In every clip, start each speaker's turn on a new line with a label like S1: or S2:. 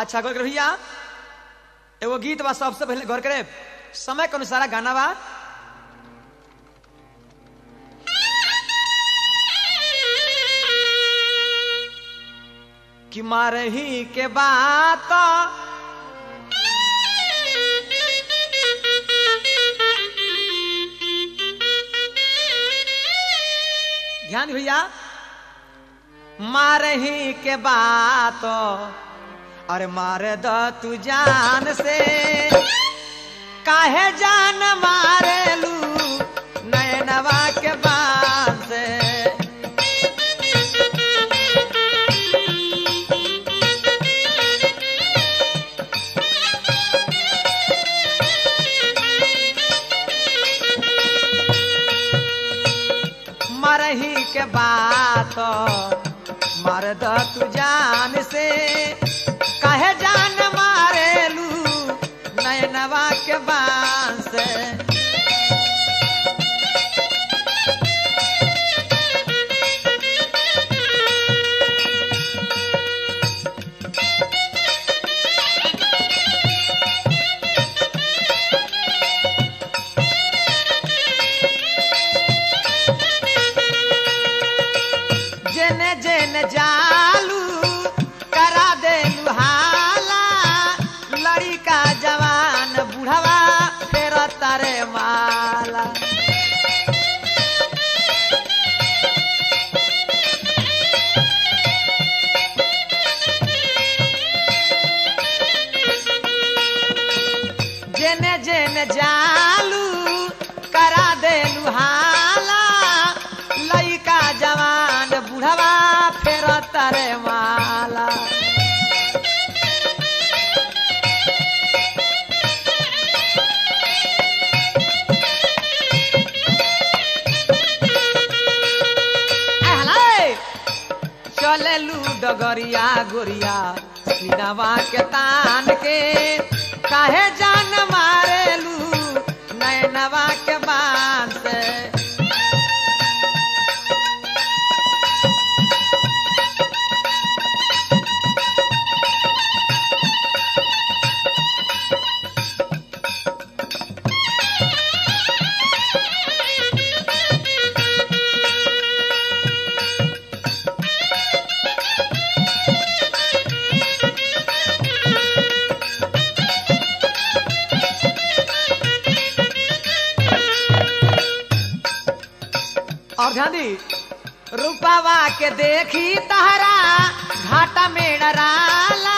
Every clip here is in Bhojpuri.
S1: अच्छा गौर कर भैया एगो गीत बा सबसे पहले गौर करे समय के अनुसार गाना बा कि मारही के बात ध्यान दे भैया मारही के बात अरे मार द तू जान से काहे जान मारेलू नयनवा के बात से मरही के बात मर द तू जान से कहे जान मारेलू नयनवा के बांस जेने जेने जालू करा दे लुहाला लड़का जवान बुढ़वा फेर तारे माला जेने जेने जालू करा दे लुहाला लइका जवान बुढ़वा फेर तारे माला आहले, चलेलू डगरिया गोरिया सीनावा के तान के काहे जान मारेलू नैनवा के बांध से और ध्यान दी रूपावा के देखी तहरा घाटा में डराला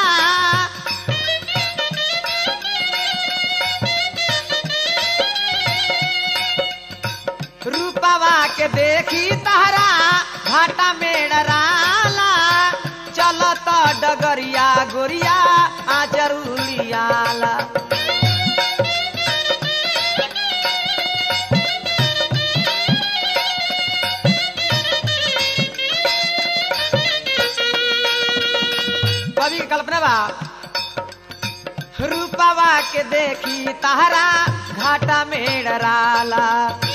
S1: रूपावा के देखी तहरा घाटा में डराला चलो तो डगरिया गोरिया आ जरूरियाला कवि के कल्पना बा रूपावा के देखी तहरा घाटा में डराला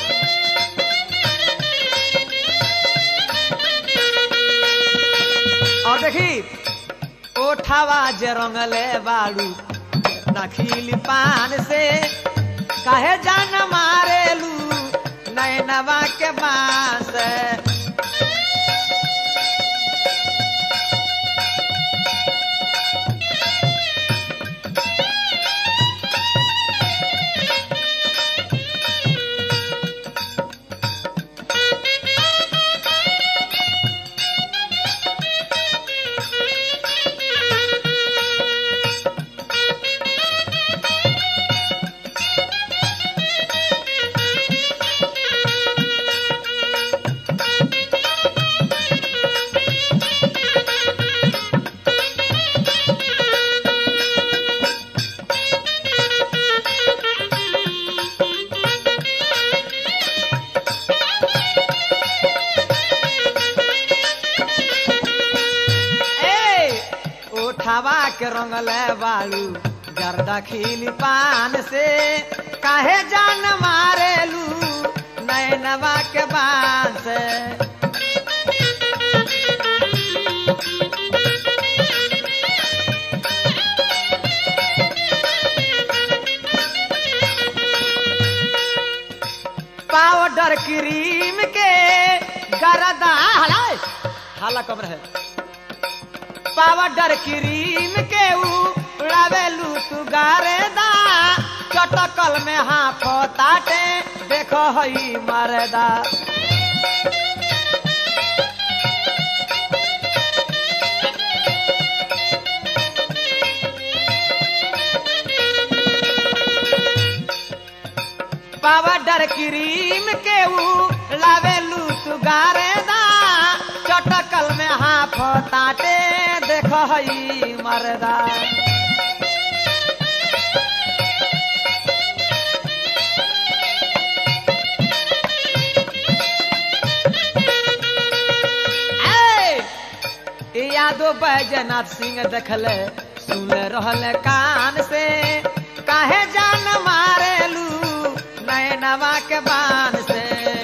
S1: और देखी ओठावा जे रंगले बाड़ू नखीली पान से काहे जान मारेलू नैनवा के बांस ओठावा के रंगले बालू जर्दा खिली पान से काहे जान मारेलू नैनवा के बान से पाउडर क्रीम के गरदा हलाए हाला कम रहे पाउडर क्रीम के उड़ावेलू तू गारेदा चटकल में हाथ ताटे देखो हई मरदा पाउडर क्रीम के उड़ावेलू तू गारेदा चटकल में हाथ ताटे देखो हई मरदा ऐ, ई यादो बैजनाथ सिंह देखले सुन रहल कान से काहे जान मारेलू नैनवा के बान से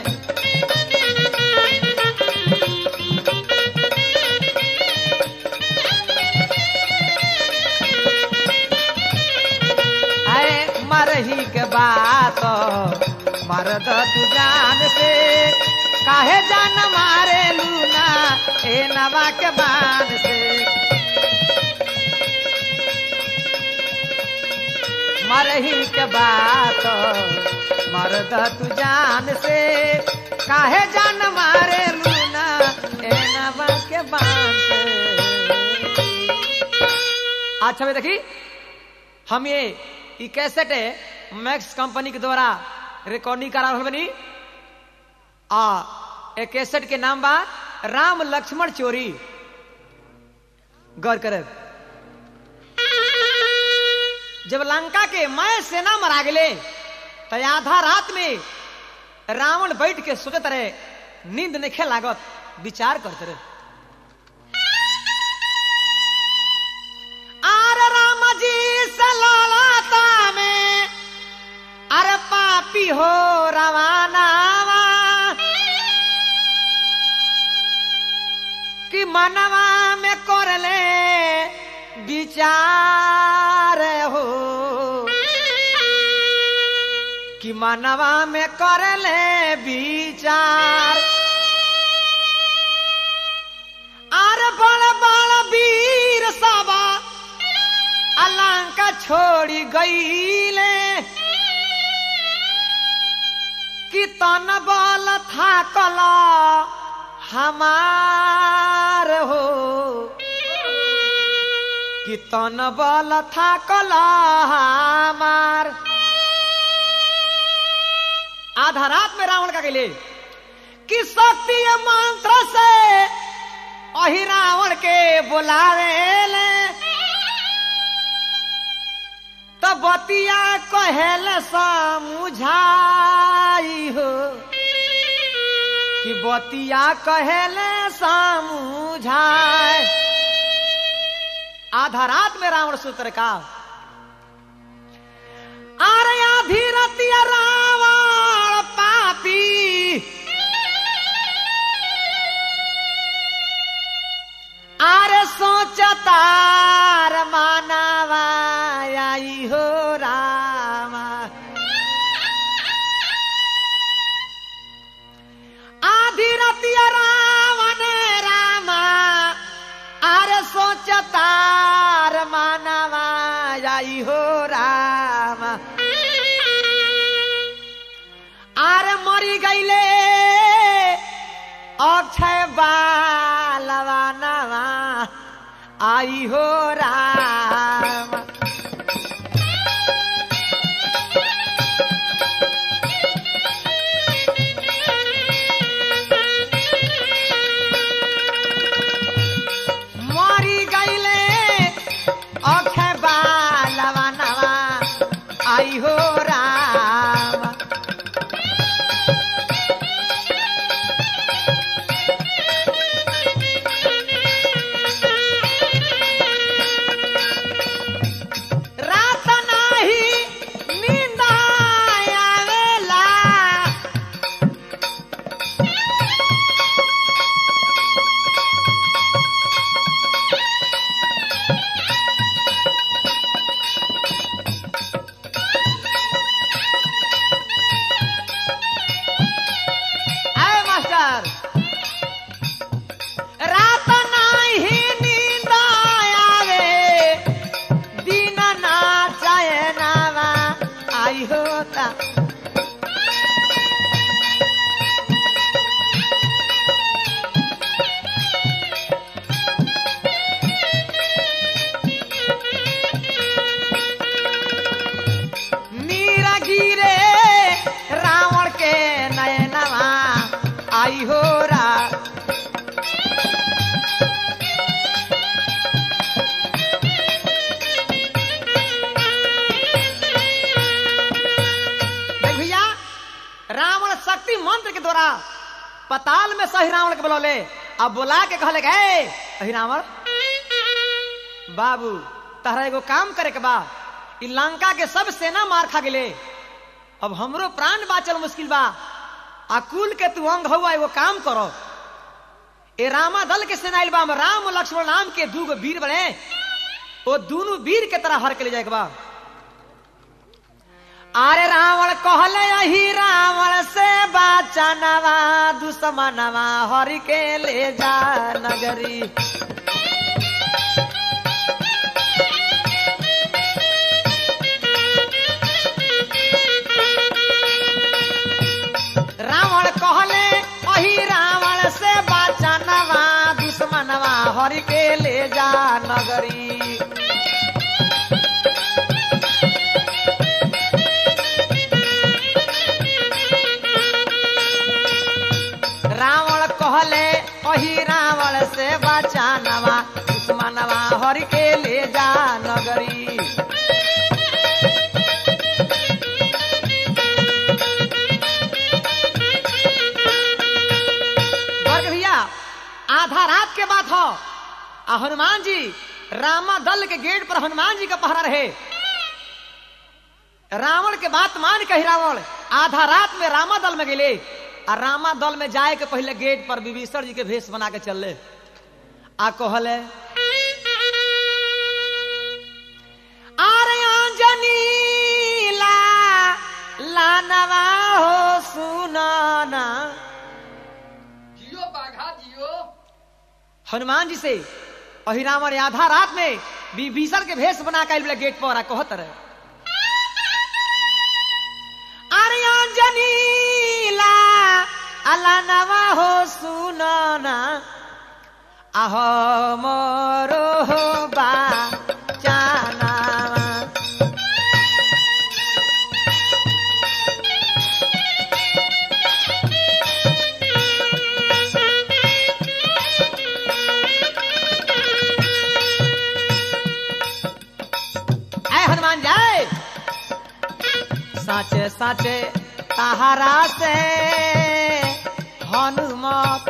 S1: अरे मरही के बात मरद तू जान से काहे जान मारे लूना ए नवा के बान से मरही के बात मरद तू जान से काहे जान मारे लूना ए नवा के बान से अच्छा भाई देखी हम ये ई कैसेट मैक्स कंपनी के द्वारा रिकॉर्डिंग करा रहल बनी आ ए कैसेट के नाम बा राम लक्ष्मण चोरी गौर करे जब लंका के मैं सेना मरा गेले तो आधा रात में रावण बैठ के सोचत रहे नींद नहीं लागत विचार करते रहे आर राम जी से ललाता में अरे पापी हो रवाना कि मनवा में कर ले विचार हो कि मनवा में कर ले विचार अरे बड़ बड़ वीर सभा अलंका छोड़ी गईले कि तन बल था कला हमार हो कि तन बल था कला हमार आधा रात में रावण का गेले कि शक्ति मंत्र से अही रावण के बुलावे तो बतिया कहल समझाई हो कि बतिया कहल समझाए आधा रात में रावण सूत्र का अरे आधी रतिया रावण पापी अरे सोचतार मानवा आई हो रामा आधी रतिया रावण रामा अरे सोचतार मानवा आई हो रामा अरे मरी गईले अक्षय बालवा नवा आई हो राम मरी गईले अक्षय बालवा नवा आई हो राम रावण शक्ति मंत्र के द्वारा पताल में सही रावण के बुलौले अब बुला के कहले गए अही रावण बाबू तहरा एगो काम करे के बा इ लंका के सब सेना मार खा गेले अब हमरो प्राण बाचल मुश्किल बा आ कुल के तू अंग हुआ एगो काम करो ए रामा दल के सेना आइल बा हम राम लक्ष्मण नाम के दूगो वीर बने वो दोनों वीर के तरह हर के ले जाए के बा अरे रावण कहले अही रावण से बाचनवा दुश्मनवा हरि के ले जा नगरी रावण कहले अही रावण से बाचनवा दुश्मनवा हरि के ले जा नगरी रावण कहले अही रावण से बचानवा दुश्मनवा हर के ले जा नगरी गर्ग भैया आधा रात के बात हो आ हनुमान जी रामा दल के गेट पर हनुमान जी का पहरा रहे रावण के बात मान कही रावण आधा रात में रामा दल में गेले आ रामा दल में जाए के पहले गेट पर विभीषण जी के भेष बना के चलले आ कहले अरे अंजनी ला लानवा हो सुनाना
S2: जियो बाघा जियो
S1: हनुमान जी से अहि रावण आधा रात में विभीषण के भेष बना के आइल गेट पर आ कहत रहे अरे अंजनी ला अला नवा हो सुनाना आह मोरो हो बा जाना ऐ हनुमान जाए साचे साचे तहारा से हनुमत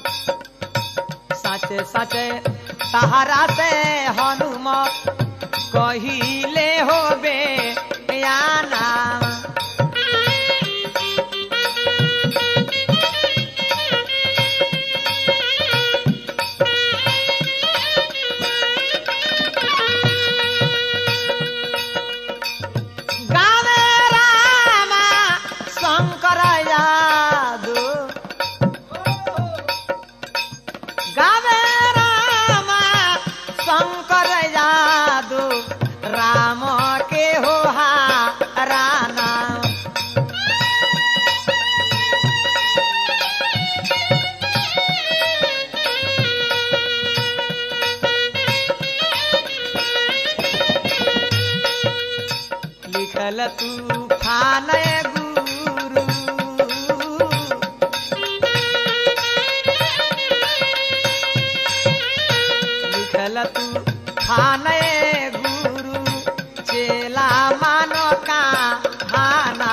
S1: साचे साचे तहारा से हनुमत कहिले हो बे याना गावे रामा शंकर यादव गावे रामा शंकर यादव राम के हो राना लिखल तूफान गुरु लिखल तूफान गुरु चेला मानो का भाना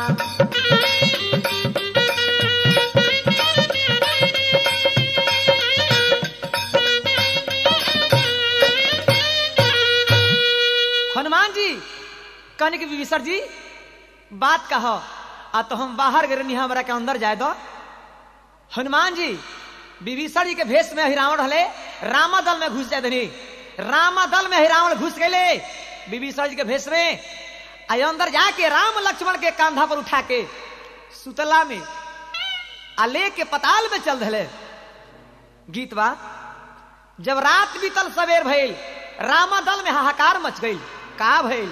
S1: हनुमान जी कनिक विभीषण जी बात कहो आ तो हम बाहर गए हमरा के अंदर जाए दो हनुमान जी विभीषण जी के भेष में हिरावण हले रामा दल में घुस जाए धनी रामा दल में हिरावण घुस गए विभीषण जी के भेष में आ अंदर जाके राम लक्ष्मण के कांधा पर उठा के सुतला में आ ले के पताल में चल धले गीत बा जब रात बीतल सवेर भइल रामा दल में हाहाकार मच गई का भइल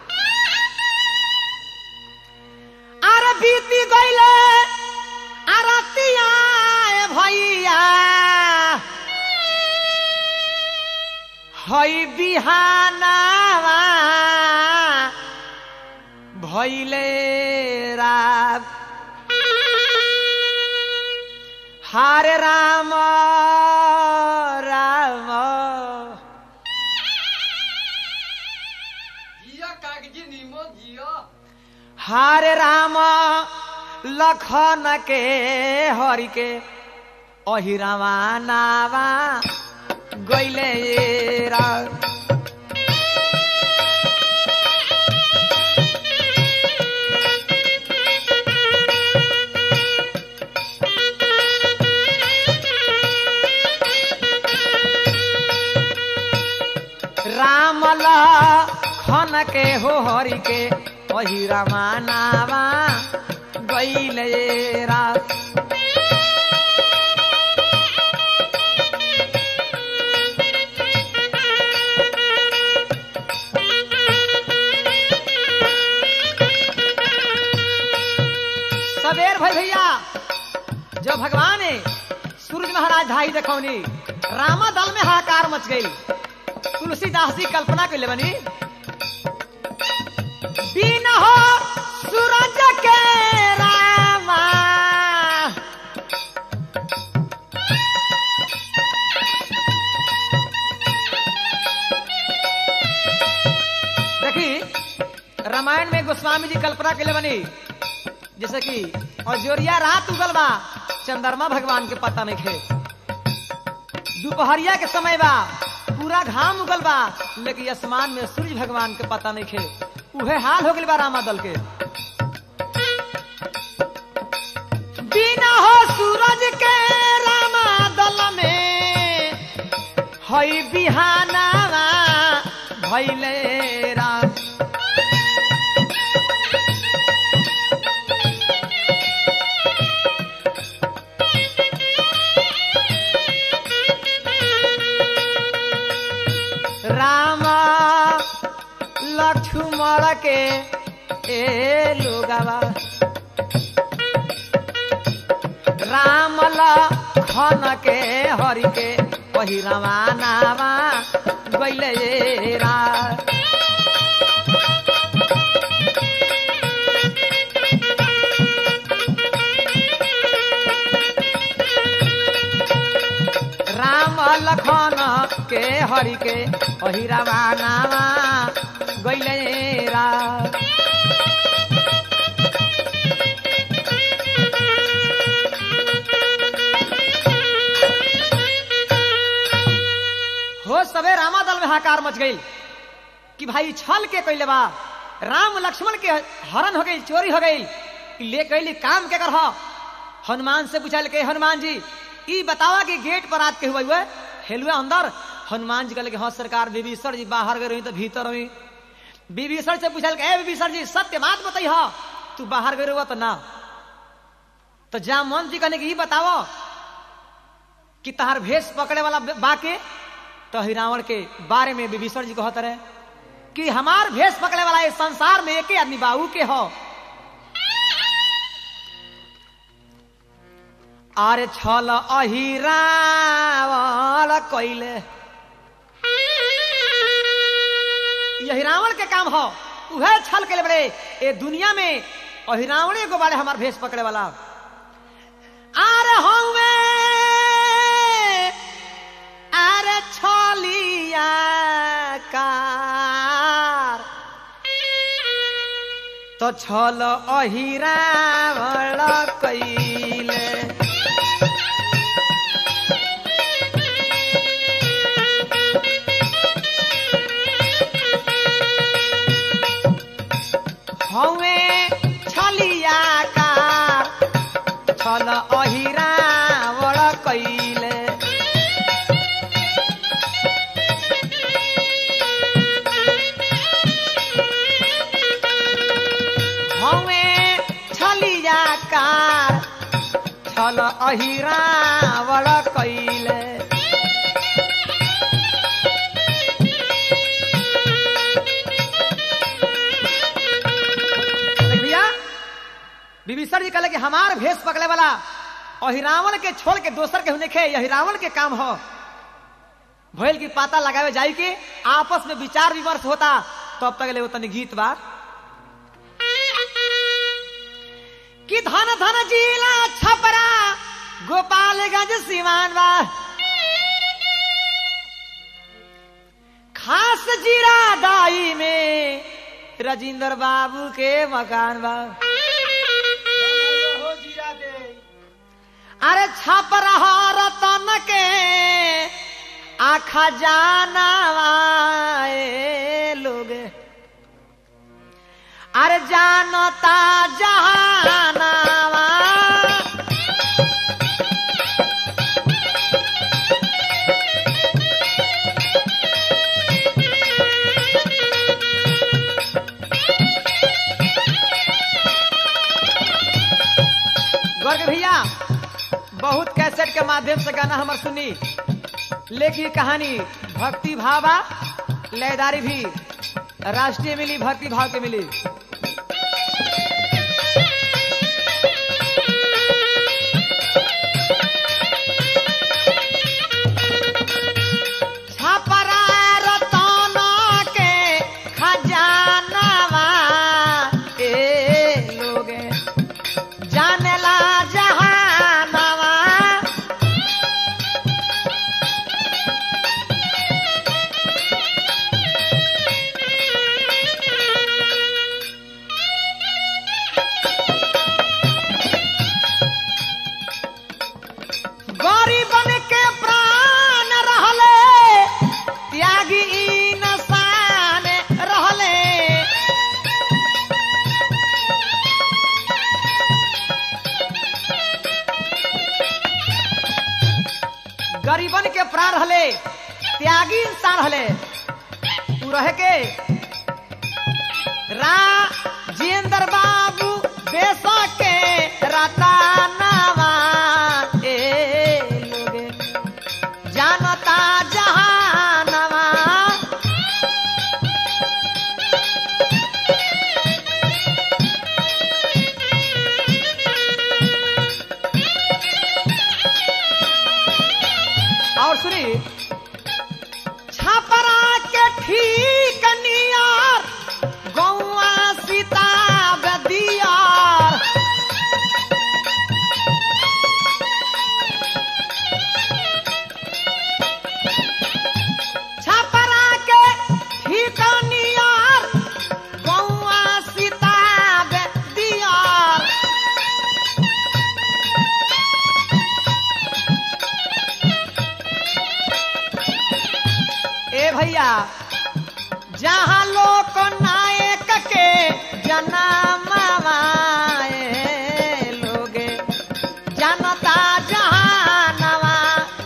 S1: अरे बीती गईले अरतिया भैया हई बिहानावा भैले रात हारे राम राम
S2: जियो कागजी नीमो जियो
S1: हारे राम लखन के हरि के अहिरावा नावा गैले रा राम खन के हो हरि के अहिरावा नावा गैले रा सबेर भाई भैया जब भगवान ने सूरज महाराज धाई देखौनी रामा दल में हाहाकार मच गई तुलसीदास जी कल्पना के ले बनी बिन हो सूरज के रामा देखी रामायण में गोस्वामी जी कल्पना के लिए बनी जैसे कि अजोरिया रात उगल बा चंद्रमा भगवान के पता नहीं खे दोपहरिया के समय बा पूरा घाम उगल बा लेकिन आसमान में सूर्य भगवान के पता नहीं खे उहे हाल हो गई बा रामा दल के बिना हो सूरज के रामा दल में हई बिहाना भैले राम रामा लक्ष्मण के ए लोगवा राम लखन के हरि के वही रवानावा गैले रा राम लखन के हरि के वही रवानावा गैले रा हो सबे रामा दल में हाकार मच गई कि भाई छल के कैले बा राम लक्ष्मण के हरण हो गई चोरी हो गई कि ले कैली काम के कर हनुमान से पूछा के हनुमान जी ई बतावा कि गेट पर रात के हुआ हुए हेलुए अंदर हनुमान जी कहले कि हाँ सरकार विभीषण जी बाहर गए रही तो भीतर रही विभीषण से पूछल के विभीषण जी सत्य बात बताई हा तू बाहर गए रहुआ तो ना तो जामवंत जी कहने की ई बताओ कि तहार भेष पकड़े वाला बाके तो हिरावण के बारे में विभीषण जी कहते रहे कि हमार भेष पकड़े वाला इस संसार में एक आदमी बाबू के हो अरे छल अहिरावण कैले यही रावण के काम हो उहे छल के बड़े ए दुनिया में अहिरावणे को बारे हमार भेष पकड़े वाला अरे हमें अरे छलिया कार तो छल अहिरावण कैले हमें छलिया कार छल अहिरावण कैले हमें छलिया कार छल अहिरावण कैले देख भैया विभीषण जी कहले कि हमार भेष पकड़े वाला अहिरावण के छोड़ के दोसर के होने खे यही रावण के काम हो भइल की पाता लगावे जाई के आपस में विचार विमर्श होता तब तक ले वो तनी गीत बा कि धन धन जिला छपरा गोपालगंज सीमान बा खास जीरा दाई में राजेंद्र बाबू के मकान बा खजाना ए लोग अरे जानता जहानावा गर्ग भैया बहुत कैसेट के माध्यम से गाना हमार सुनी लेकिन कहानी भक्ति भावा लयदारी भी राष्ट्रीय मिली भक्ति भाव के मिली छपरा रतन के खजानवा ए लोगे जानेला जहानवा गरीबन के प्राण रहले त्यागी इंसान रहले गरीबन के प्राण रहले त्यागी इंसान रहले तू रहे के राजेंद्र बाबू देश के रतनवा ए लोगे जानता जहानवा और सुनी छपरा के ठीक नियर गौआ सीता बदियार छपरा के ठीक नियर गौआ सीता बदियार ए भैया जहाँ लोक नायक के जनमवाए लोगे जनता जहानवा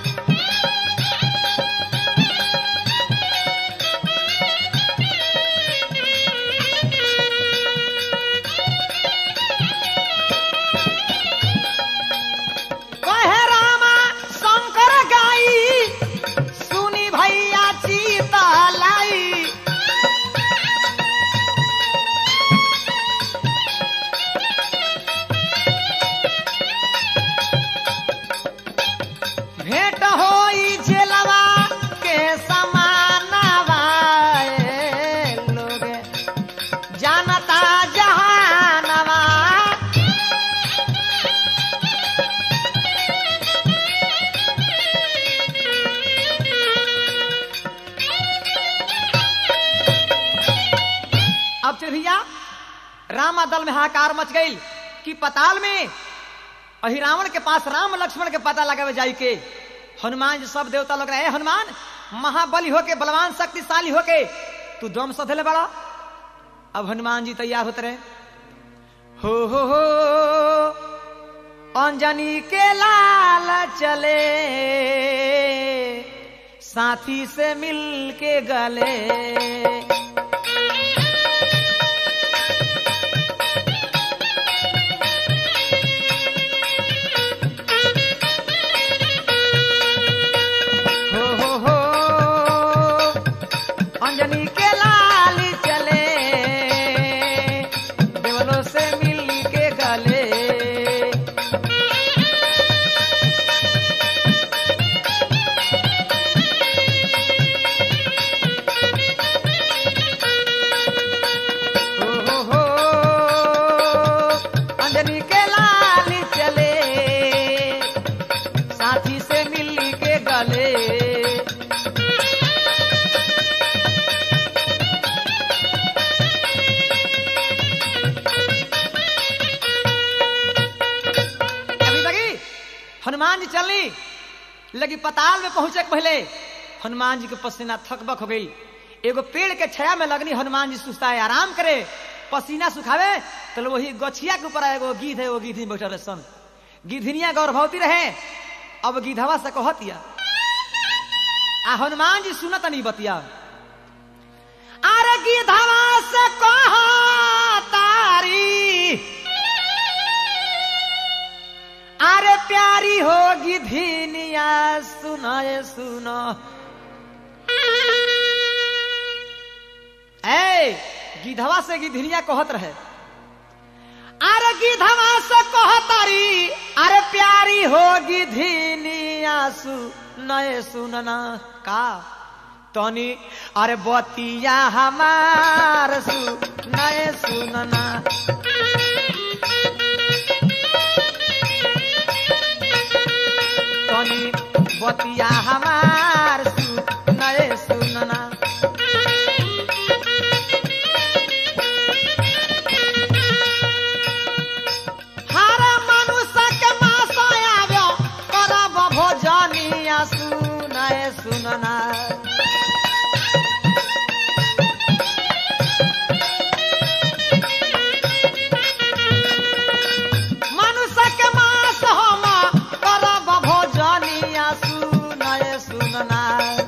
S1: कहे रामा शंकर गाई सुनी भैया चीता लाई भेंट होई जेलवा के समानवा ए लोगे जानता जहानवा अब चल भैया रामा दल में हाकार मच गई कि पताल में अहि रावण के पास राम लक्ष्मण के पता लगावे जाई के हनुमान जी सब देवता लोग रहे हनुमान महाबली होके बलवान शक्तिशाली होके तू दम सधले बड़ा अब हनुमान जी तैयार होते रहे हो हो हो अंजनी के लाल चले साथी से मिल के गले हो हो हो अंजनी के लाल चले देवलों से मिल के गले हो हो हो अंजनी के लाल चले साथी से मिल के गले अभी लगी हनुमान जी चलनी लगी पताल में पहुंचे के पहले हनुमान जी के पसीना थकबक हो गई एगो पेड़ के छाया में लगनी हनुमान जी सुस्ता है आराम करे पसीना सुखावे तो वही गछिया के ऊपर एगो गिद्ध है वो गिद्ध बैठल रहे सन गिद्धनिया गर्भवती रहे अब गिद्धवा से कहतिया आ हनुमान जी सुनत नहीं बतिया अरे गिद्धवा से कह तारी अरे प्यारी होगी धीनिया सुनाए सुनो ए गिधवा से गिधनिया कहत रहे अरे गिधवा से कहतारी अरे प्यारी होगी धीनिया सुनाए सुनना का तनी अरे बतिया हमार सुनाए सुनना तनी बतिया हमार सुनए सुनना हर मनुष्य के मास आव्यो करब भोजनिया सुनए सुनना मनुष्य के मास हम करब भोजनिया सुनए सुनना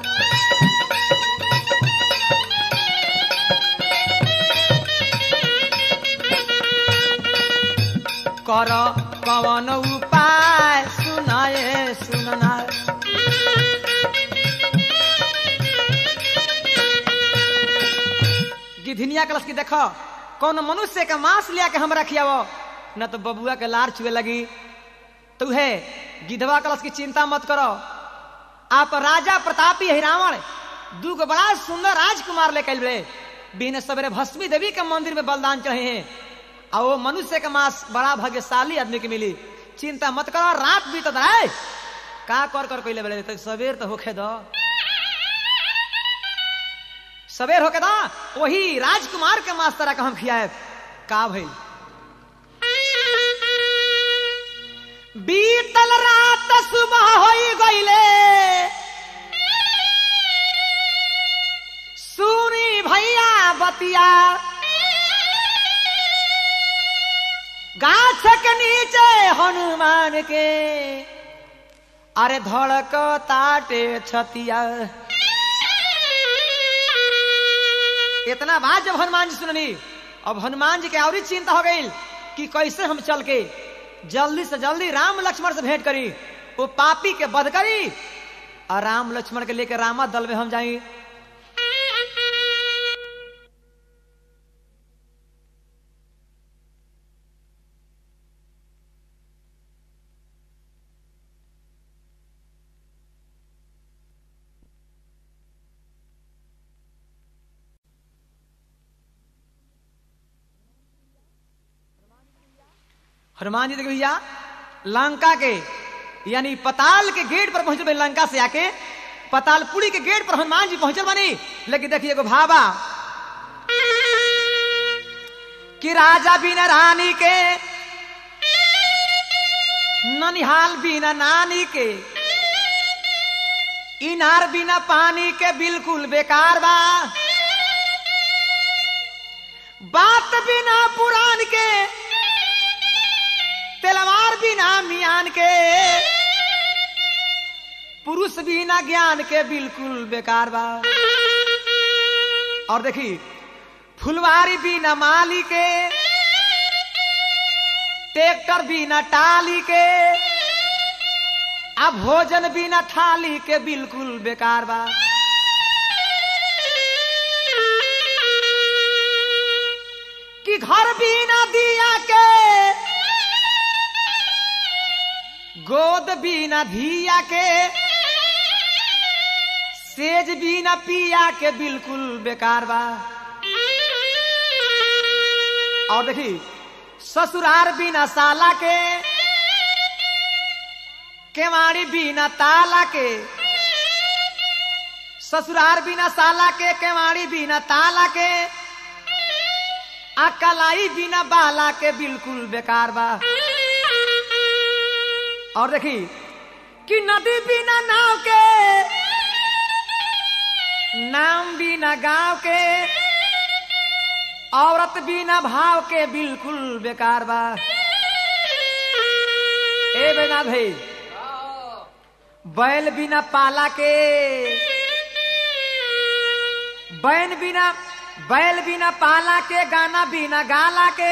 S1: कर कवन उपाय सुनाए सुनना गिधनिया कलश की देखो कौन मनुष्य का मांस लिया के हमरा खियावो न तो बबुआ के लार चुए लगी तू है गिधवा कलश की चिंता मत करो आप राजा प्रतापी है रावण दू गो बड़ा सुंदर राजकुमार लेके आइल रहे बिन सवेरे भस्मी देवी के मंदिर में बलिदान चढ़े हैं और वो मनुष्य का मांस बड़ा भाग्यशाली आदमी के मिली चिंता मत करो रात बीत रहे का कर कर कोई ले तक सवेर तो होखे दो सवेर होके दो वही राजकुमार के मांस तरह का हम खियाए का भइल बीतल रात सुबह होई गईले सुनी भैया बतिया गाछ के नीचे हनुमान के अरे धड़क ताटे छतिया इतना बात जब हनुमान जी सुननी अब हनुमान जी के और चिंता हो गई कि कैसे हम चल के जल्दी से जल्दी राम लक्ष्मण से भेंट करी वो पापी के बध करी और राम लक्ष्मण के लेकर रामा दल में हम जाई हनुमान जी देखिए भैया लंका के यानी पताल के गेट पर पहुंचल बानी लंका से आके पतालपुरी के गेट पर हनुमान जी पहुंचल बानी लेकिन देखिए एगो भाबा कि राजा बिना रानी के ननिहाल बिना नानी के इनार बिना पानी के बिल्कुल बेकार बा बात बिना पुराण के तलवार बिना मियान के पुरुष बिना ज्ञान के बिल्कुल बेकार बा और देखी फुलवारी बिना माली के ट्रैक्टर बिना टाली के अब भोजन बिना थाली के बिल्कुल बेकार बा कि घर बिना दिया के गोद बिना धिया के सेज बिना पिया के बिल्कुल बेकार बा और देखी ससुरार बिना साला के केवाड़ी बिना ताला के ससुरार बिना साला के केवाड़ी बिना ताला के अकलाई बिना बाला के बिल्कुल बेकार बा और देखी कि नदी बिना नाव के नाम बिना गांव के औरत बिना भाव के बिल्कुल बेकार बा ए बेना भाई बैल बिना पाला के बैन बिना बैल बिना पाला के गाना बिना गाला के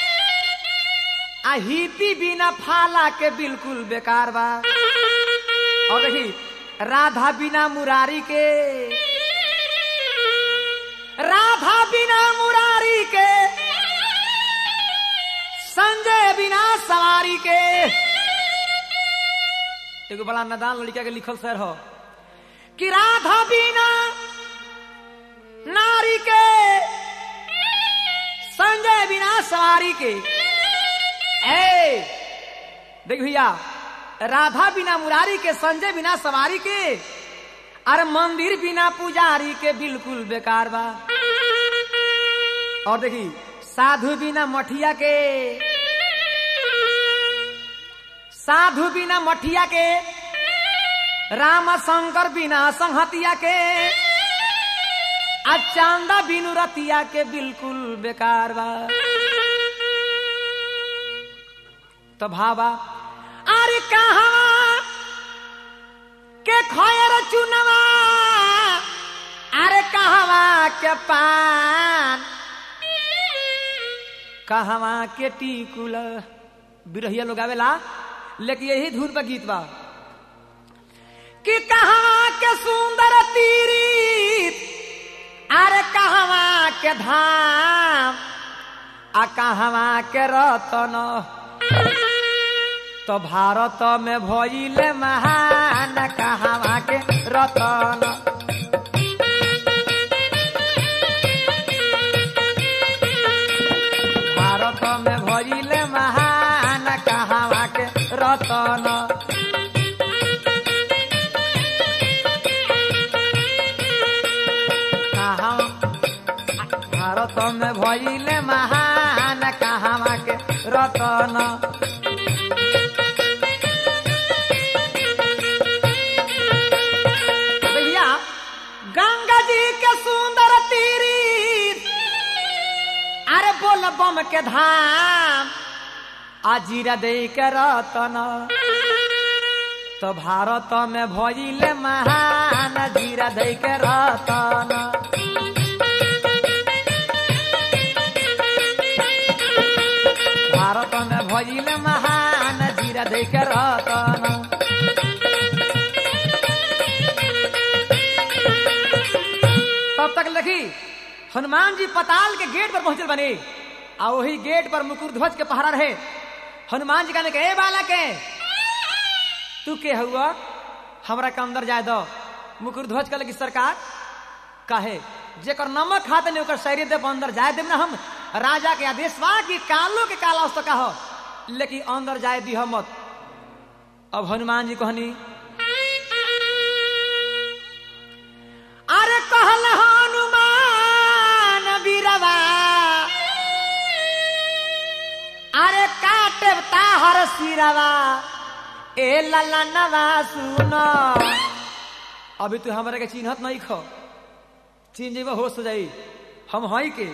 S1: आ हिपी बिना फाला के बिल्कुल बेकार बा और देखी राधा बिना मुरारी के राधा बिना मुरारी के संजय बिना सवारी के एगो बड़ा नदान लड़का के लिखल सर हो कि राधा बिना नारी के संजय बिना सवारी के ए देख भैया राधा बिना मुरारी के संजय बिना सवारी के अरे मंदिर बिना पुजारी के बिल्कुल बेकार बा और देखी साधु बिना मठिया के साधु बिना मठिया के राम शंकर बिना संहतिया के आ चांदा बिनु रतिया के बिल्कुल बेकार बा तो भावा अरे कहा के खयर चुनवा अरे कहवा के पान कहवा के टीकुल बिरहिया लोग आवेला लेकिन यही धुन पर गीत बा कि कहवा के सुंदर तीरी अरे कहवा के धाम आ कहवा के रतन तो भारत में भइले महान कहवा के रतन भारत में भइले महान कहवा के रतन कहाँ भारत में भइले महान कहवा के रतन भैया गंगा जी के सुंदर तीरी अरे बोल बम के धाम आजीरा दे के रतन तो भारत में भइले महान जीरा दे के रतन भारत में भइले महान जीरा दे के रतन तब तक लखी हनुमान जी पताल के गेट पर पहुंचल बने आ वही गेट पर मुकुर ध्वज के पहरा रहे हनुमान जी कहने के ए बालक है तू के हुआ हमरा के अंदर जाए दो मुकुर ध्वज कहले कि सरकार काहे जेकर नमक खाते नहीं ओकर शरीर दे अंदर जाए देब ना हम राजा के आदेश बा कि कालो के काला उस कहो लेकिन अंदर जाए दी मत अब हनुमान जी कहनी अरे कहल हनुमान बीरवा अरे काटे ताहर सिरवा ए ललनवा सुन अभी तू हमरा के चिन्हत नहीं खो चिन्ह जेबा होश हो जाई हम हई के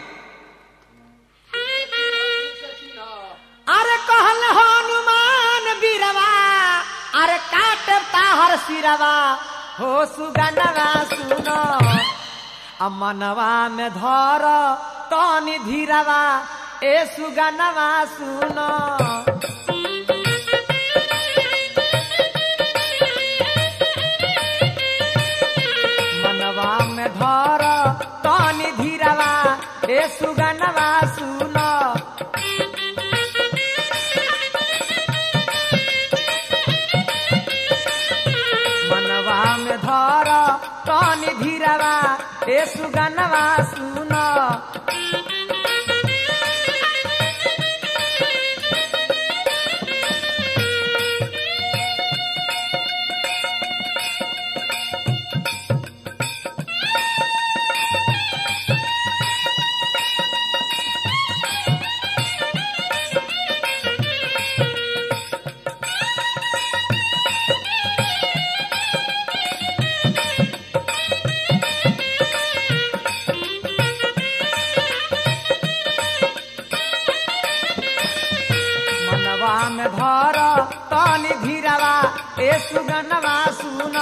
S1: अरे कहल हनुमान बीरवा अरे काटे ताहर सिरवा हो सुगनवा सुन अमनवा में धर तनी धीरवा ए सुगनवा सुन मनवा में धर तनी धीरवा ए सुगनवा सुन मनवा में धर तनी धीरवा ए सुगनवा सुन तनी धीरवा ए सुगनवा सुन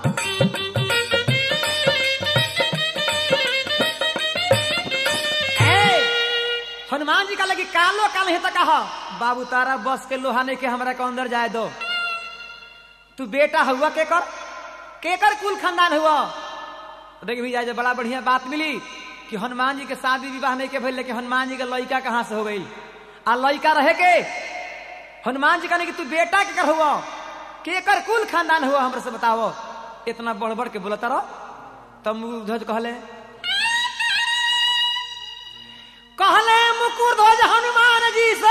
S1: ए, हनुमान जी का लगी कालो काल है कहा बाबू तारा बस के लोहा नहीं के हमरा के अंदर जाए दो तू बेटा हुआ के कर के कर कुल खानदान हुआ देख भैया जो बड़ा बढ़िया बात मिली कि हनुमान जी के शादी विवाह नहीं के भइल लेकिन हनुमान जी के लड़का कहाँ से हो गई आ लड़का रहे के हनुमान जी कहने कि तू बेटा के कर हुआ के कर कुल खानदान हुआ हमरे से बताओ इतना बढ़ बढ़ के बोलता रहो तब ध्वज कहले कहले मुकुर ध्वज हनुमान जी से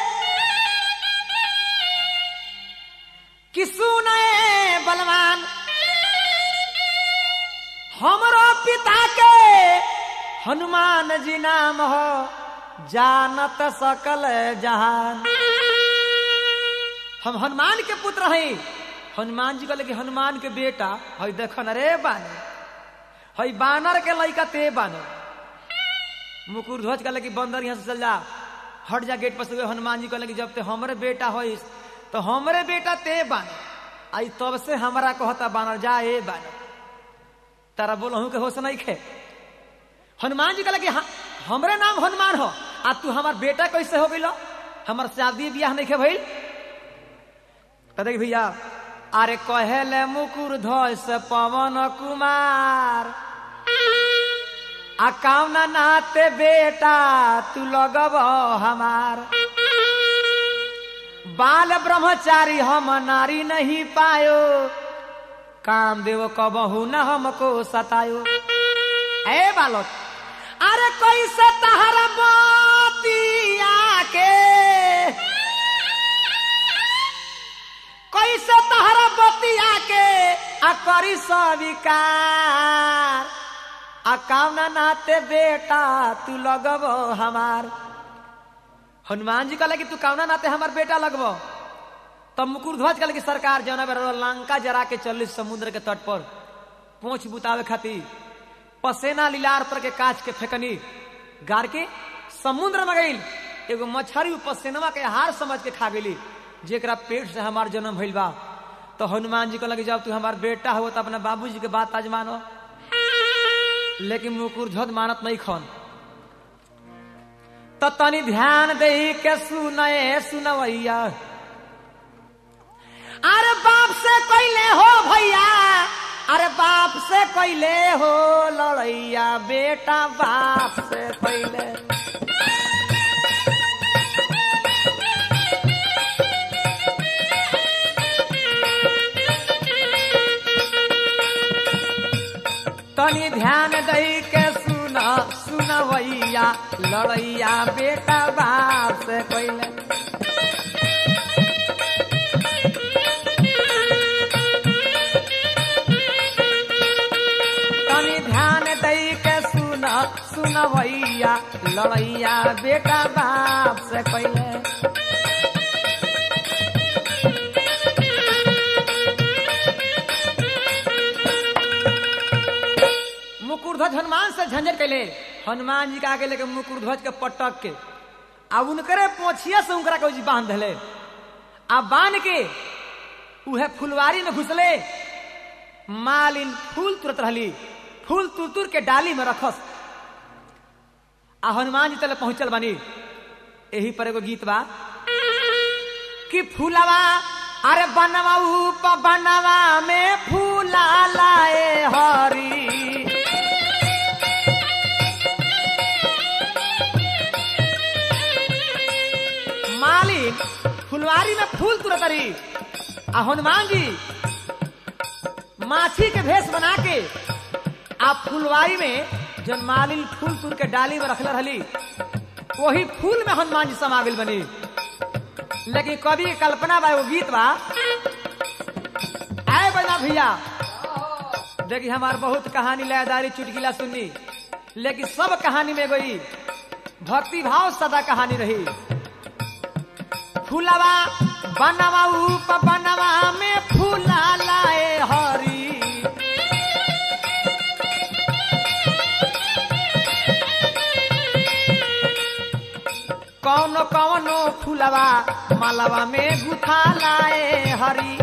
S1: कि सुने बलवान हमरो पिता के हनुमान जी नाम हो जानत सकल जहान हम हनुमान के पुत्र हैं हनुमान जी कहले कि हनुमान के बेटा हई देखन रे बानर हई बानर के लड़का ते बानर मुकुर ध्वज कहले कि बंदर यहाँ से चल जा हट जा गेट पर से हनुमान जी कहले कि जब ते हमरे बेटा होइस तो हमरे बेटा ते बानर आई तब से हमरा कहता बानर जा ए बानर तारा बोलहू के होश नहीं खे हनुमान जी कहले कि हाँ, हमरे नाम हनुमान हो आ तू हमार बेटा कैसे हो गइल हमार शादी ब्याह नहीं खे भइल तो देख भैया अरे कहेले मुकुर ध्वज से पवन कुमार आ कामना नाते बेटा तू लगब हमार बाल ब्रह्मचारी हम नारी नहीं पायो काम देव कबहू न हमको सतायो ए बालक अरे कैसे तहरा मोतिया के कैसे तहरा बतिया के आ करी स्वीकार आ कामना नाते बेटा तू लगब हमार हनुमान जी कहले कि तू कामना नाते हमार बेटा लगब तब मुकुर ध्वज कहले कि सरकार जौना बेर लंका जरा के चल समुद्र के तट पर पोछ बुतावे खातिर पसेना लीलार पर के काच के फेकनी गार के समुद्र में गई एगो मछरी पसेनवा के हार समझ के खा गेली जेकरा पेट से हमार जन्म भइल बा तो हनुमान जी कहलक जब तू हमार बेटा हो तो अपना बाबूजी के बात आज मानो लेकिन मुकुर ध्वज मानत नहीं खन तो तनी ध्यान दे के सुनए सुनवैया अरे बाप से कैले हो भैया अरे बाप से कैले हो लड़ैया बेटा बाप से कैले तनी ध्यान दई के सुन सुनवैया लड़ैया बेटा बाप से कैले तनी ध्यान दई के सुन सुनवैया लड़ैया बेटा बाप से कैले मुकुरध्वज हनुमान से झंझट कैले हनुमान जी के आगे लेके मुकुरध्वज के पटक के आ उनकरे पोछिया से उनकरा के बांध दिले आ बांध के उहे फुलवारी में घुसले मालिन फूल तुरत रहली फूल तुर तुर के डाली में रखस आ हनुमान जी तले पहुंचल बानी यही पर एगो गीत बा कि फूलवा अरे बनवा ऊप बनवा में फूला लाए हरी मालिक फुलवारी में फूल तुरत रही आ हनुमान जी माछी के भेष बना के आ फुलवारी में जन मालिन फूल तुर के डाली में रखले रहली वही फूल में हनुमान जी समाविल बनी लेकिन कवि के कल्पना बा एगो गीत बा आए बना भैया देखी हमार बहुत कहानी लयदारी चुटकिला सुननी लेकिन सब कहानी में गई भक्ति भाव सदा कहानी रही फूलवा बनवा ऊप बनवा में फूला लाए हरी कौन कौनो कौनो फुलवा मालवा में गुथा लाए हरी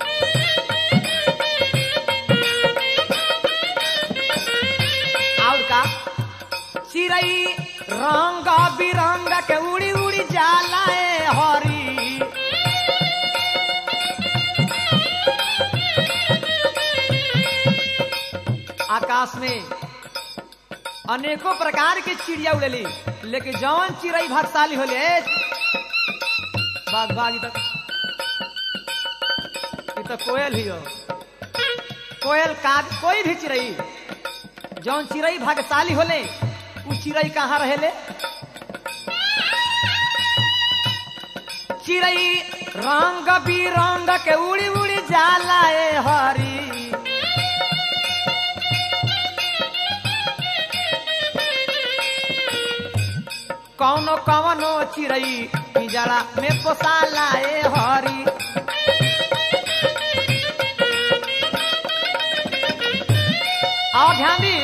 S1: और का चिड़ई रंग बिरंग के उड़ी उड़ी जाला ए हरी आकाश में अनेकों प्रकार के चिड़िया उड़ेली लेकिन जौन चिड़ई भागशाली होले बाग बाग तक ई तो कोयल ही हो कोयल काग कोई भी चिड़ई जौन चिड़ई भाग्यशाली होले उ चिड़ई कहाँ रहेले चिड़ई रंग बिरंग के उड़ी उड़ी जाला ए हरी कौनो कौनो चिड़ई पिंजरा में पोसाला ए हरी और ध्यान दी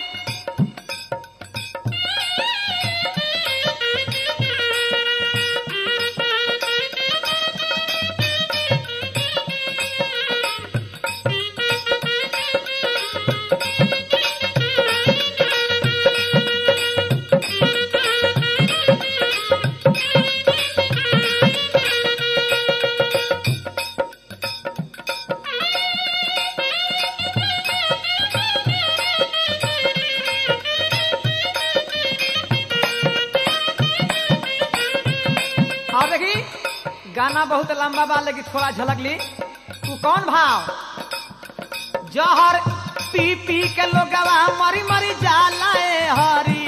S1: और देखी गाना बहुत लंबा बा लेकिन थोड़ा झलक ली तू कौन भाव जहर पी पी के लोगवा मरी मरी जाला ए हरी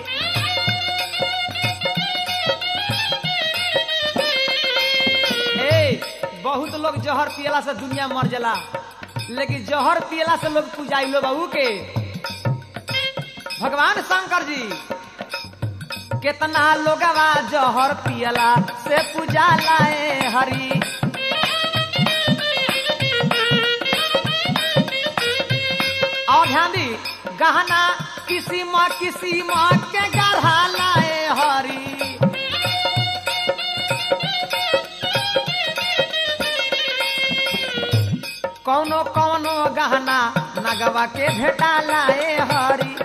S1: ए बहुत लोग जहर पियला से दुनिया मर जाला लेकिन जहर पियला से लोग पूजाई लो बाबू के भगवान शंकर जी कितना लोगवा जहर पियला से पूजा लाए हरी और ध्यान दी गहना किसी माँ किसी माँ के गढ़ा लाए हरी कौनो कौनो गहना नगवा के भेटा लाए हरी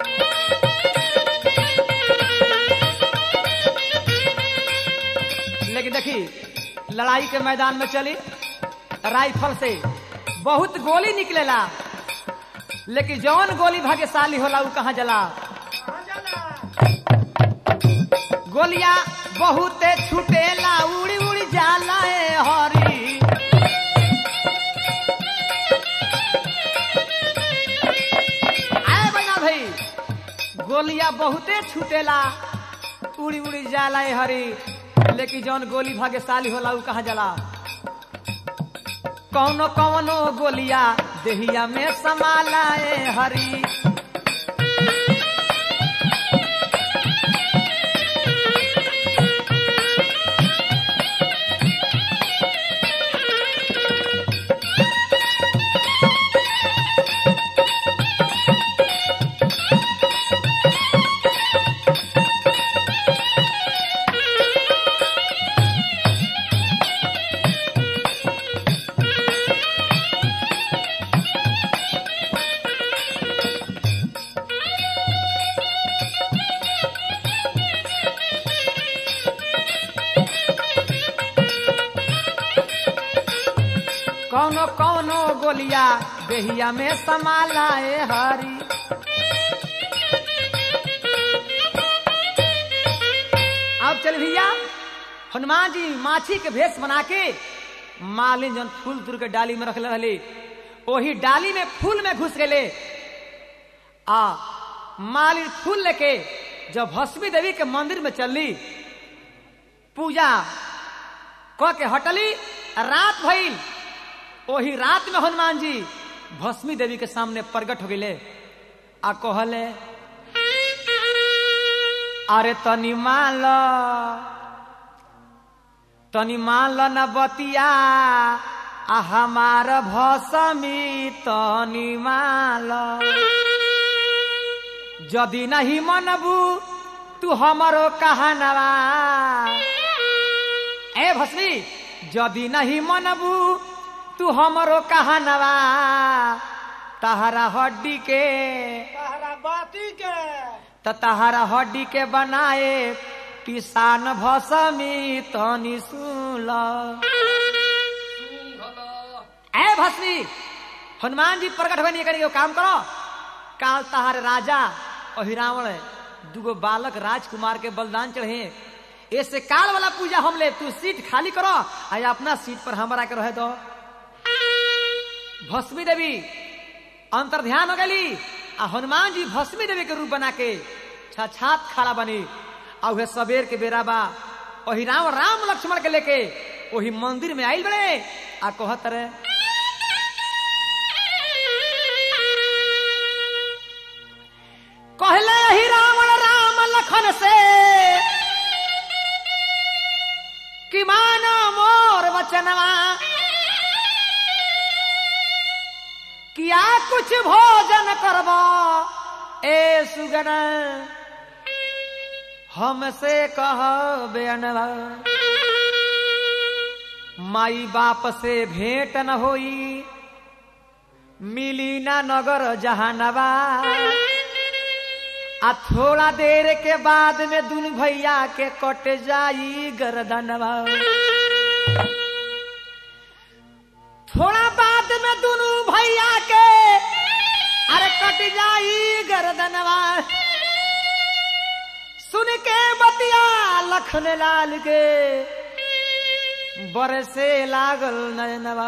S1: लेकिन देखी लड़ाई के मैदान में चली राइफल से बहुत गोली निकलेला लेकिन जौन गोली भाग्यशाली होला उ कहाँ जला गोलियां बहुत छुटेला उड़ी उड़ी जाला ए हरी आए बना भाई गोलियां बहुते छुटेला उड़ी उड़ी जाला ए हरी लेकिन जौन गोली भाग्यशाली होला उ कहाँ जला कौनो कौनो गोलिया देहिया में समाला ए हरी कौनो कौनो गोलिया देहिया में समाला ए हरी अब चल भैया हनुमान जी माछी के भेष बना के मालिन जन फूल तुर के डाली में रखले रहली वही डाली में फूल में घुस गए आ मालिन फूल लेके जब भस्मी देवी के मंदिर में चलली पूजा क के हटली रात भइल वही रात में हनुमान जी भस्मी देवी के सामने प्रकट हो गए आ कहले अरे तनी मान ल तनी मान ल न बतिया आ हमार भसमी तनी मान ल जदि नहीं मनबू तू हमरो कहनवा ए भस्मी यदि नहीं मनबू तू हमरो कहनवा तहरा हड्डी के
S3: तहरा बाती के
S1: त तहरा हड्डी के बनाए किसान भसमी तनी सुन
S2: सुंघल
S1: ए भस्मी हनुमान जी प्रकट बनी करी काम करो काल तहार राजा अहिरावण दुगो बालक राजकुमार के बलिदान चढ़े ऐसे काल वाला पूजा हम ले तू सीट खाली करो आ अपना सीट पर हमारा के रहे दो भस्मी देवी अंतर ध्यान हो गली आ हनुमान जी भस्मी देवी के रूप बना के छाछात खड़ा बनी आ उहे सबेर के बेरा बा वही राम राम लक्ष्मण के लेके वही मंदिर में आइल बड़े आ कहत रहे कहले ही रावण राम लखन से कि मानो मोर वचनवा किया कुछ भोजन करबो ए सुगन हमसे कह बेअनवा माई बाप से भेंट न होई मिली ना नगर जहानवा आ थोड़ा देर के बाद में दुनु भैया के कट जाई गर्दनवा थोड़ा बाद में दुनु भैया के अरे कट जाई गर्दनवा सुन के बतिया लखन लाल के बरसे लागल नयनवा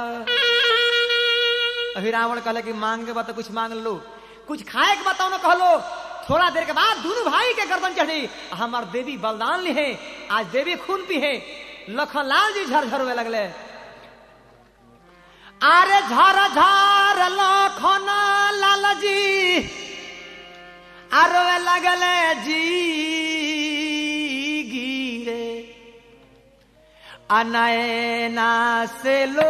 S1: अभी रावण कहले कि मांग के बता कुछ मांग लो कुछ खाए के बताओ ना कहलो थोड़ा देर के बाद दोनों भाई के गर्दन चढ़ी हमार देवी बलिदान ली है आज देवी खून पी है लखन लाल जी झरझर हुए लगले अरे झर झर लखन लाल जी आरोवे लगले जी गिरे अनयना से लो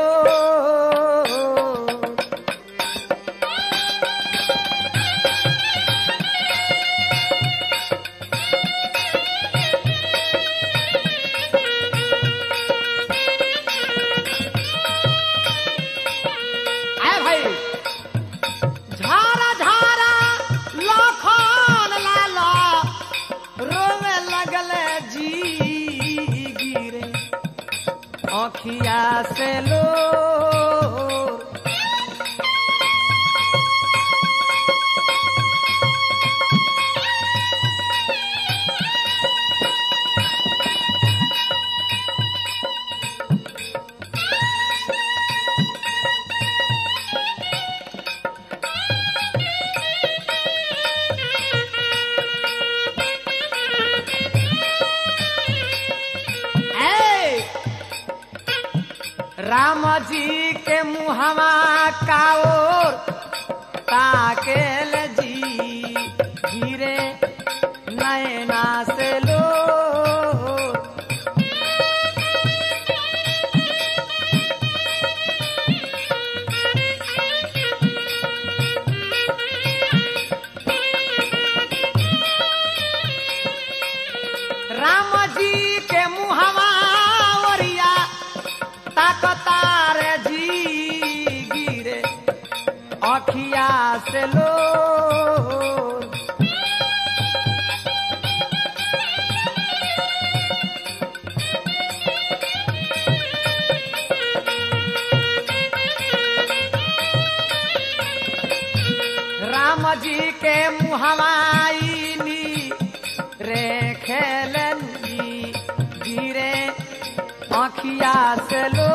S1: आए भाई झारा झारा लखन लाला रोवे लगले जी गिरे अखिया से लो ए राम जी के मुहवा का ओर ताकेल जी गिरे नैना से लो राम जी के मुहवा ओरिया ताकतार जी गिरे अखिया से लो राम जी के मुहवाई रे खेलनी गिरे आखिया से लो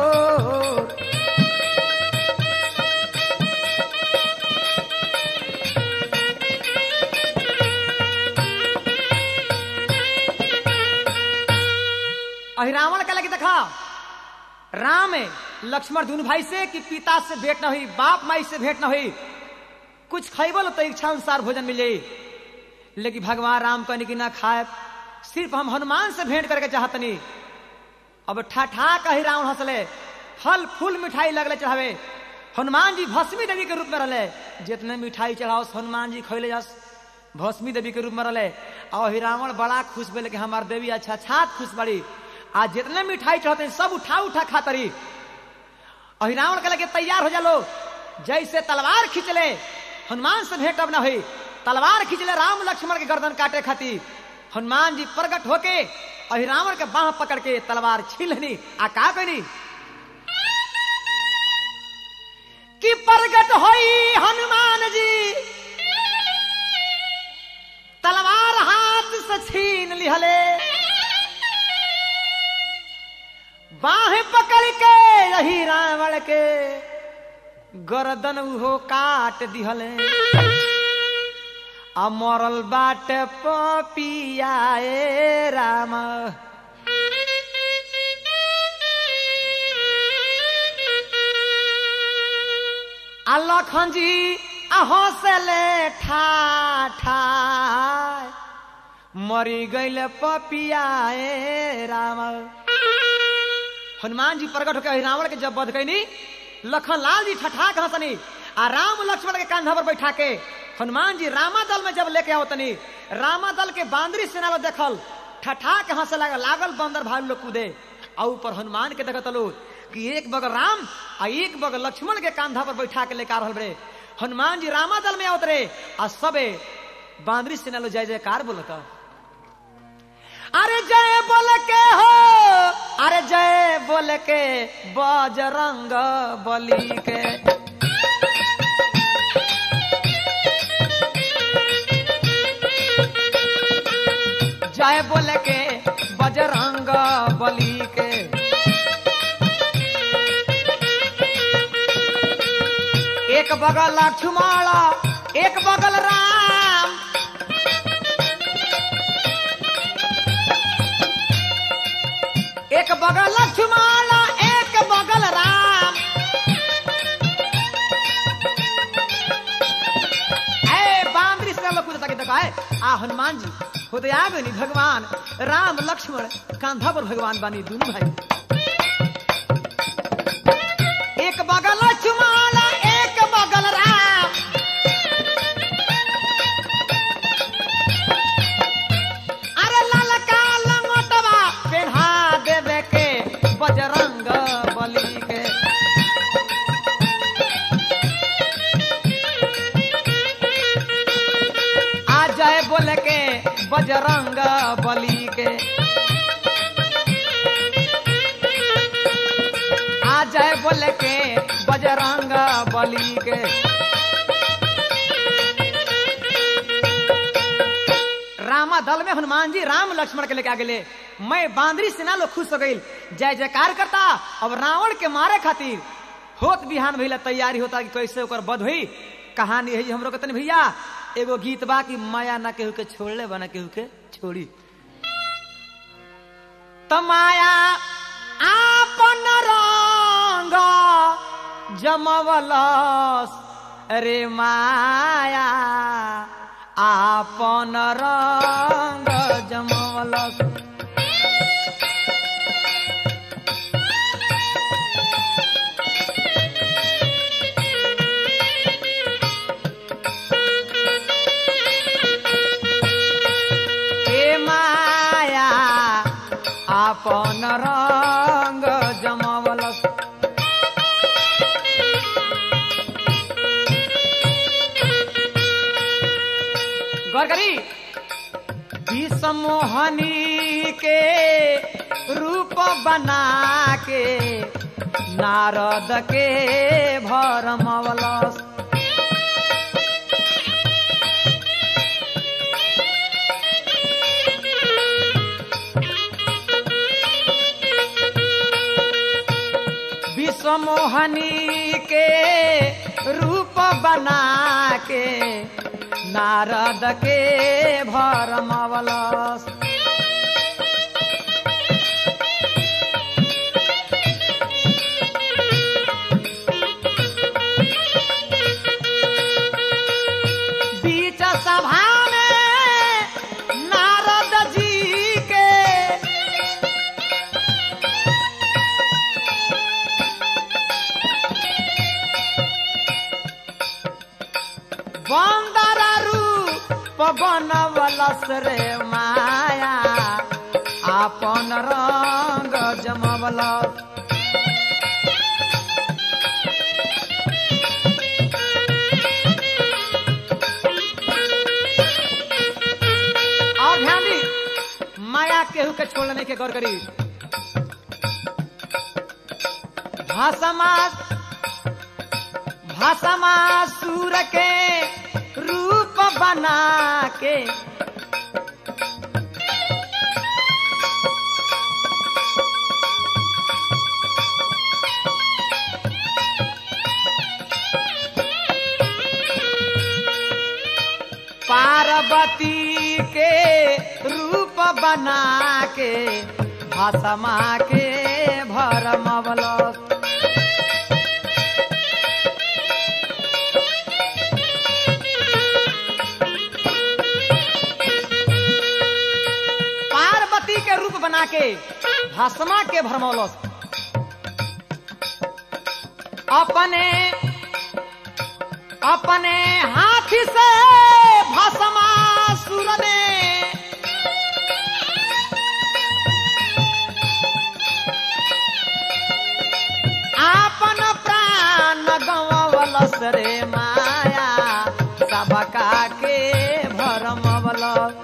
S1: अहि रावण का लगे देखा राम है लक्ष्मण दोनों भाई से कि पिता से भेंट न हुई बाप माई से भेंट न हुई कुछ खैबल तो इच्छा अनुसार भोजन मिले लेकिन भगवान राम कहने की ना खाए सिर्फ हम हनुमान से भेंट करके चाहतनी अब ठा ठा कही रावण हंसले फल फूल मिठाई लगले चढ़ावे हनुमान जी भस्मी देवी के रूप में रहले जितने मिठाई चढ़ाओ हनुमान जी खैले जास भस्मी देवी के रूप में रहे और हिरावण बड़ा खुश भेल कि हमार देवी अच्छा छात खुश बड़ी आ जितने मिठाई चढ़ते हैं, सब उठा उठा खातरी और हिरावण के लगे तैयार हो जालो जैसे तलवार खींचले हनुमान से भेंट अब ना हुई तलवार खींचले राम लक्ष्मण के गर्दन काटे खातिर हनुमान जी प्रकट होके और रावण के बाह पकड़ के तलवार छीलनी आ का कनी कि प्रकट होई हनुमान जी तलवार हाथ से छीन लिहले बाह पकड़ के यही रावण के गर्दन उहो काट दिहले आ मरल बाट पपियाए राम आ लखन जी आ हौसले ठा ठा मरी गईल पपियाए राम हनुमान जी प्रकट होकर रावण के जब बध कैनी लखन लाल जी ठठा के हंसनी आ राम लक्ष्मण के कांधा पर बैठा के हनुमान जी रामा दल में जब लेके आओ तनी रामा दल के बांदरी सेना में देखल ठठा के हंसे लागल लागल बंदर भालू लोग कूदे आ ऊपर हनुमान के देखत लो कि एक बगल राम आ एक बगल लक्ष्मण के कांधा पर बैठा के लेकर रहल रे हनुमान जी रामा दल में आवत रे आ सबे बांदरी सेना लो जय जयकार बोलता अरे जय बोल के हो अरे जय बोल के बजरंग बली के जय बोल के बजरंग बली के एक बगल लक्ष्मण एक बगल राम एक बगल लक्ष्मण एक बगल राम ए बांदरी से लोग कूदता के देखा है आ हनुमान जी खुद आ गई भगवान राम लक्ष्मण कांधा पर भगवान बानी दोनों भाई एक बगल लक्ष्मण एक बगल राम अरे ललका लंगोटवा पेढ़ा देवे के बजरंग बली के आ जाए बोले के बजरंग बली के आ जाए बोले के बजरंग बली के रामा दल में हनुमान जी राम लक्ष्मण के लेके आ गए मैं बांदरी सेना लोग खुश हो गई जय जयकार करता अब रावण के मारे खातिर होत बिहान भैया तैयारी होता कि कैसे ओकर बध हुई कहानी है हमरो कहते भैया एगो गीत बा कि माया ना केहू के छोड़ले बना केहू के छोड़ी त माया आपन रंग जमवलस रे माया आपन रंग जमवलस हे माया आपन रंग जमवलस गौर करी विषमोहनी के रूप बना के नारद के भरमवलस विषमोहनी के रूप बना के नारद के भरमवलस बीच सभा में नारद जी के बंदर रूप बनवलस रे माया आपन रंग जमवलस और ध्यान दी माया केहू के छोड़ने के गौर करी भाषमा भाषमा सूर के रूप बना के पार्वती के रूप बना के भाषमा के भरमवलस पार्वती के रूप बना के भस्मा के भरमौलस अपने अपने हाथ से भस्मा सुर ने आपन प्राण गवलस रे माया सबका के भरमवलस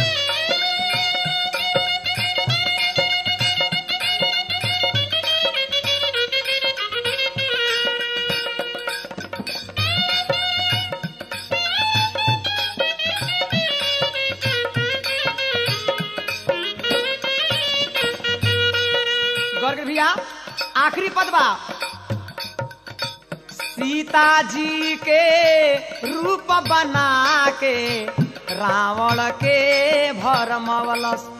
S1: गौर कर भैया आखिरी पद बा सीता जी के रूप बना के रावण के भरमवलस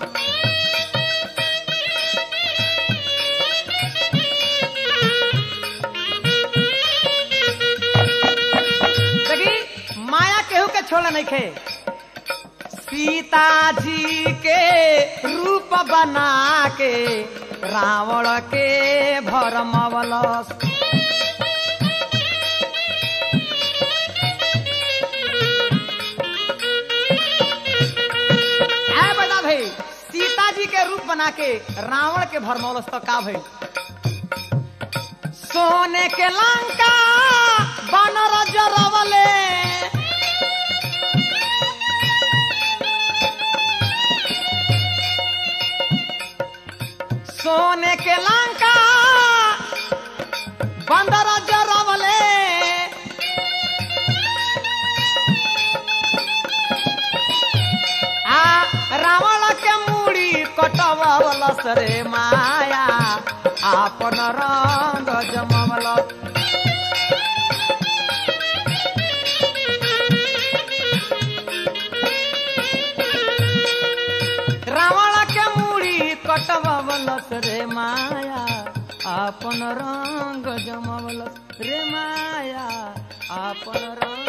S1: देखी माया केहू के छोड़ा नहीं खे सीता जी के रूप बना के रावण के भरमवलस है बता भाई सीता जी के रूप बना के रावण के भरमौलस तो का भाई सोने के लंका बनर जरवले सोने के लंका बंदर जरवले आ रावण के मूड़ी कटवलस रे माया आपन रंग जमवलस रावण के मूड़ी कटवलस रे माया आपन रंग जमवलस रे माया आपन रंग